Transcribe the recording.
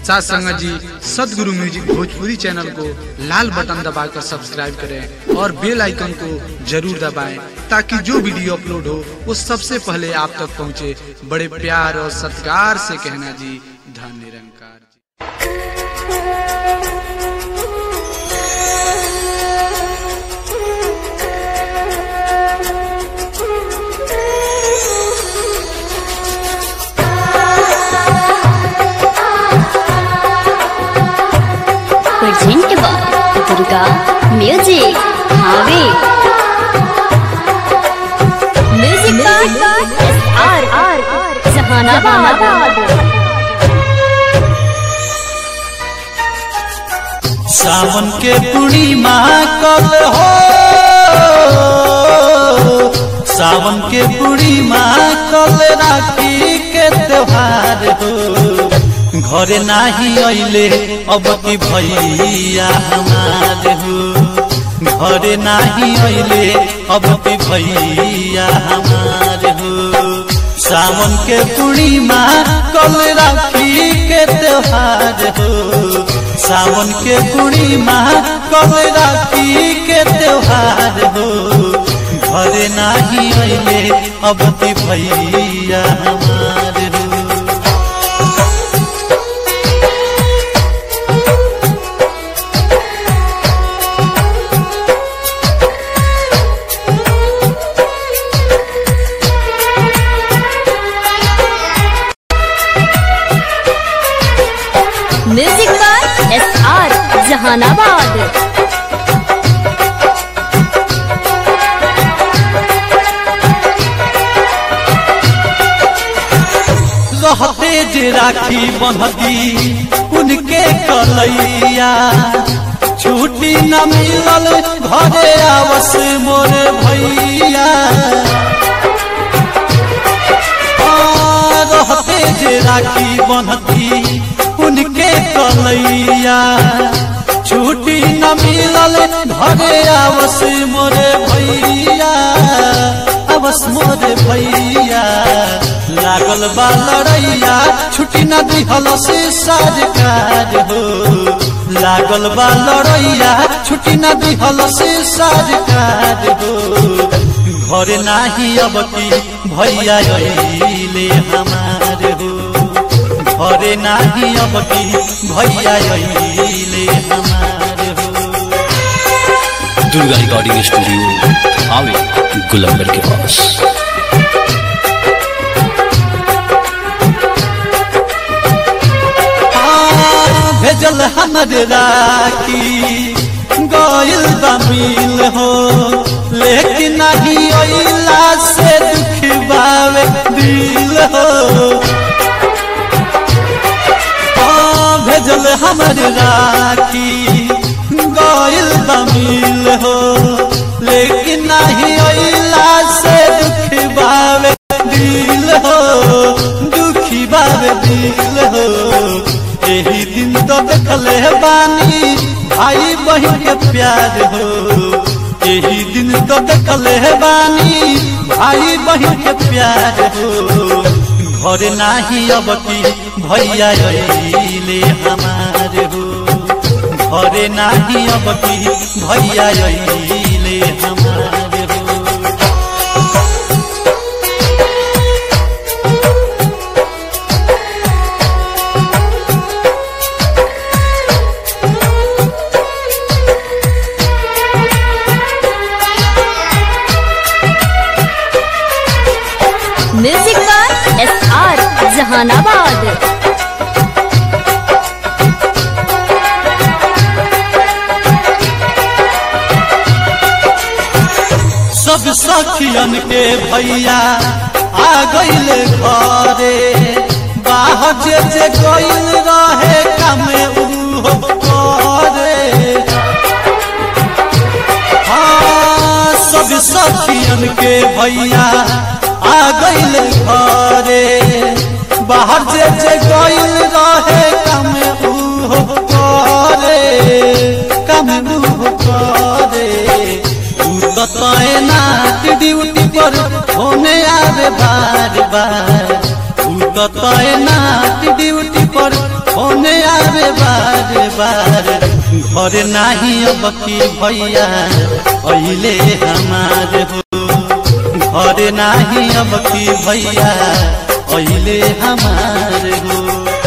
साथ संगत जी सदगुरु म्यूजिक भोजपुरी चैनल को लाल बटन दबाकर सब्सक्राइब करें और बेल आइकन को जरूर दबाएं ताकि जो वीडियो अपलोड हो वो सबसे पहले आप तक पहुंचे बड़े प्यार और सत्कार से कहना जी धन निरंकार जी present by Durga Music Have Music by SR Jahanabad सावन के पूर्णिमा कल हो सावन के पूर्णिमा कल राखी के त्योहार हो घरे नाही अइले अब की भैया हमार हो घरे नाही अइले अब की भैया हमार हो सावन के पूर्णिमा कल राखी के त्योहार हो सावन के पूर्णिमा कल राखी के त्योहार हो घरे नाही अइले अब की भैया हमार हो Music by SR Jahanabad रहते जे राखी बंधती उनके कलैया छुट्टी न मिलल घरे आवस मोर भैया आ, रहते जे राखी बंधती उनके कलैया छुट्टी न मिलल घरे आवस मोर भैया आवस मोर भैया लागल बा लड़ैया छुट्टी न दिहल से साजकार हो लागल बा लड़ैया छुट्टी न दिहल से साजकार हो घर नाही अब की भैया अइले हमार हो घरे नाही अब की भैया अइले हमार हो दुर्गा रिकॉर्डिंग स्टूडियो आवे गुलंबर के पास हाँ, भेजल हमर राखी गइल बा मिल हो लेकिन नहीं अइला से दुख बावे दिल हो हाँ, भेजल हमर राखी गइल बा मिल हो लेकिन नहीं अइला से दुख बावे दिल हो दुखी बावे दिल हो यही दिन तो देखले बानी भाई बहन के प्यार हो यही दिन तो देखले बानी भाई बहन के प्यार हो घर नाही अब की भैया अइले हमार हो घरे नाही अब की भैया अइले हमार हो Music by SR Jahanabad सब सखियन के भैया आ गइल घरे बाहर जे जे गइल रहे कामे उहो करे हाँ सब सखियन के भैया आ गइल घरे बाहर जे जे गइल रहे कामे उहो करे कामे उहो करे तू तो तैनात ड्यूटी पर होने आवे बार बार तू तो तैनात ड्यूटी पर होने आवे बार बार घर नाही अब की भैया अहिले हमार हो घर नाही अब की भैया अहिले हमार हो